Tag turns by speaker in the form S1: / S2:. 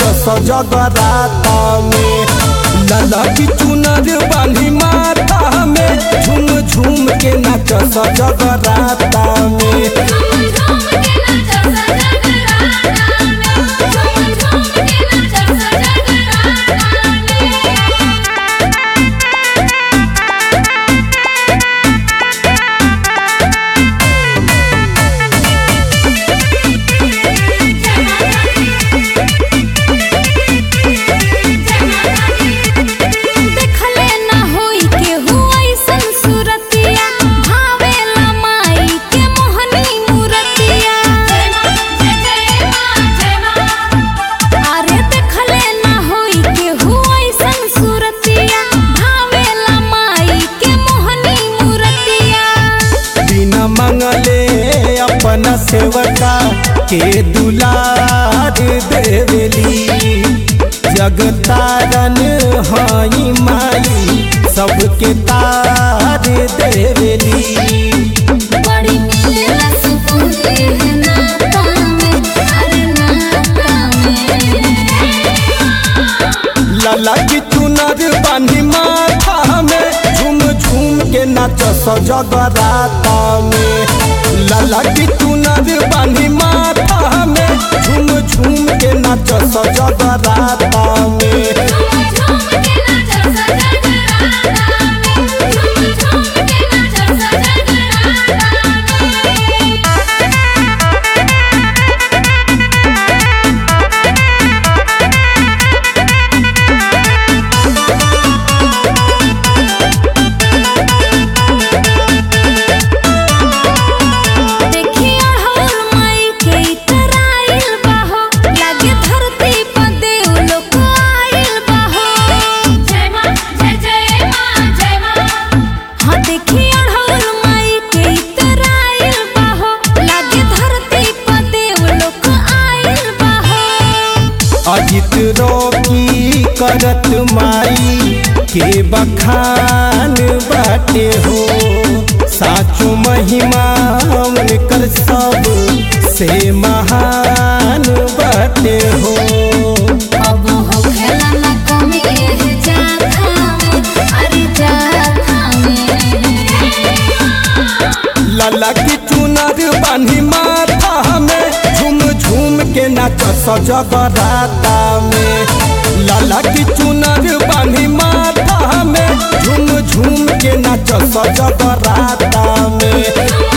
S1: सजगराता में लाला की चुनर बांधी माथा में झूम झूम के नाच सजगराता में
S2: झूम झूम के नाचा सजगराता में झूम झूम के नाचा सजगराता में देखले ना होई केहू अइसन सूरतिया भावेला माई के मोहनी मूरतिया अरे देखले ना होई केहू अइसन सूरतिया भावेला माई के मोहनी मूरतिया
S1: बिना मंगले अपना सेवका के दुलार देवेली जगतारन हई माई सबके तार देवेली
S2: बड़ी मिलेला सुकून एह नाता में अरे नाता में
S1: लाला की चुनर बांधी माथा में झूम झूम के नाच सजगराता में लाला की चुनर बांधी माथा में झूम झूम के नाच सजगराता में
S2: झूम झूम के नाचा सजगराता में झूम झूम के नाचा सजगराता में देखिया हर माई के इतराइल बाहो लागे धरती पर देव लोक आइल बाहो जय मां जय जय मां जय मां हां देखिया हर माई के इतराइल बाहो लागे धरती पर देव लोक आइल बाहो
S1: अजित रोकी करत माई के बखान बाटे हो साचो महिमा उनकर सब से महान बाटे हो
S2: अब हो खेला ना कमी एह जाखा में अरे जाखा में
S1: लाला की चुनर बांधी माथा में झूम झूम के नाच सजगराता में लाला की चुनर बांधी माथा में झूम झूम के नाच सजगराता में
S2: झूम